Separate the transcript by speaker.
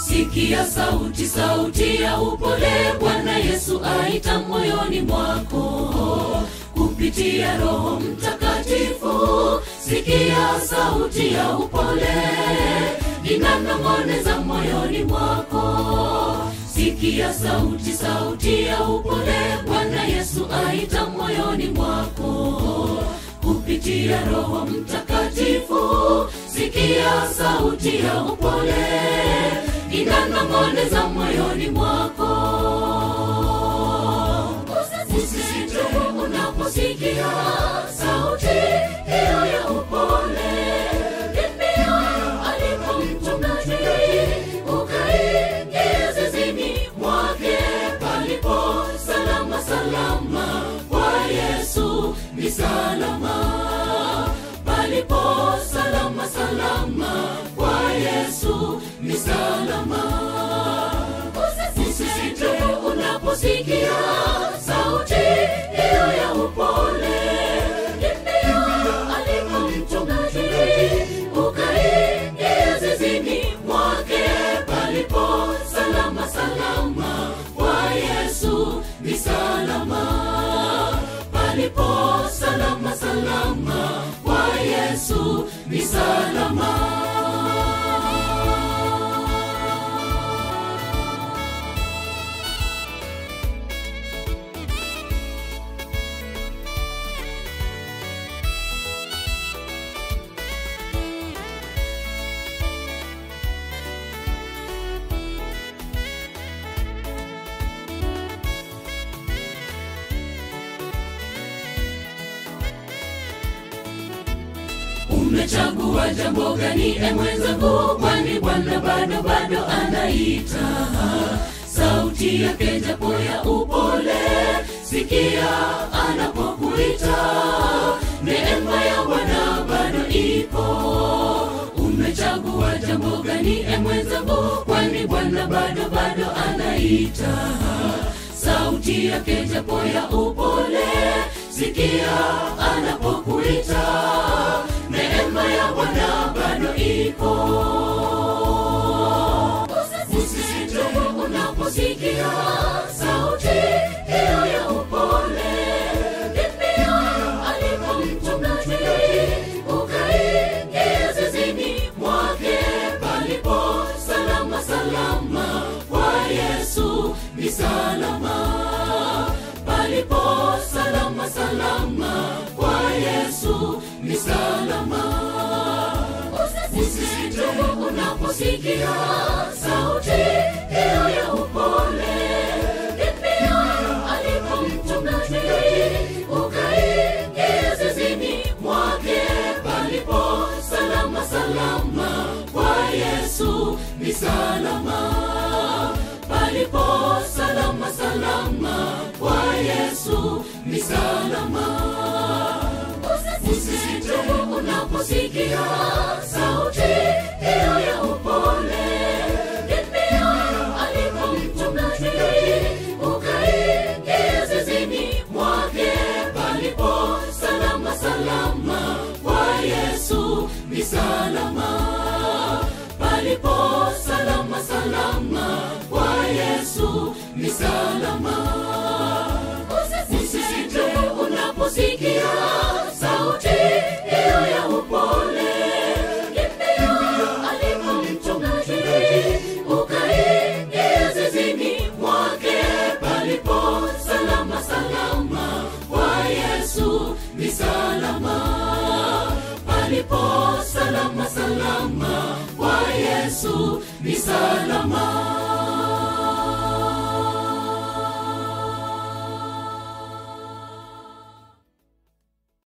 Speaker 1: sikia sauti sauti ya upole bwana yesu aita moyoni mwako kupitia roho mtakatifu sikia sauti ya upole inanong'oneza moyoni mwako sikia sauti sauti ya upole bwana yesu aita moyoni mwako kupitia roho mtakatifu sikia sauti ya upole inanong'oneza moyoni mwako usisitumu unaposikia sauti hiyo ya upole kimbia alipo mchungaji ukaingia zizini mwake palipo salama salama kwa yesu ni salama palipo salama salama kwa yesu ni salama usisitumu unaposikia sauti hiyo ya upole kimbia aliko mchungaji ukaingia zizini mwake palipo salama salama kwa yesu ni salama palipo salama salama kwa yesu ni salama umechagua jambo gani e mwenzangu kwani bwana bado bado anaita sauti yake japo ya upole sikia anapokuita neema ya bwana bado ipo umechagua jambo gani e mwenzangu kwani bwana bado bado anaita sauti yake japo ya upole sikia anapokuita neema ya bwana bado ipo usisitumu unaposikia sauti hiyo ya upole kimbia alipo mchungaji ukaingia zizini mwake palipo salama salama kwa yesu ni salama palipo salama salama kwa yesu ni salama usisitumu unaposikia sauti hiyo ya upole kimbia alipo mchungaji ukaingia zizini mwake palipo salama salama kwa yesu ni salama palipo salama salama kwa yesu ni salama usisitumu unaposikia sauti hiyo ya upole kimbia alipo mchungaji ukaingia zizini mwake palipo salama salama kwa yesu ni salama palipo salama salama kwa yesu ni salama usisitumu unaposikia sauti hiyo ya upole kimbia alipo mchungaji ukaingia zizini mwake palipo salama salama kwa yesu ni salama palipo salama salama kwa yesu ni salama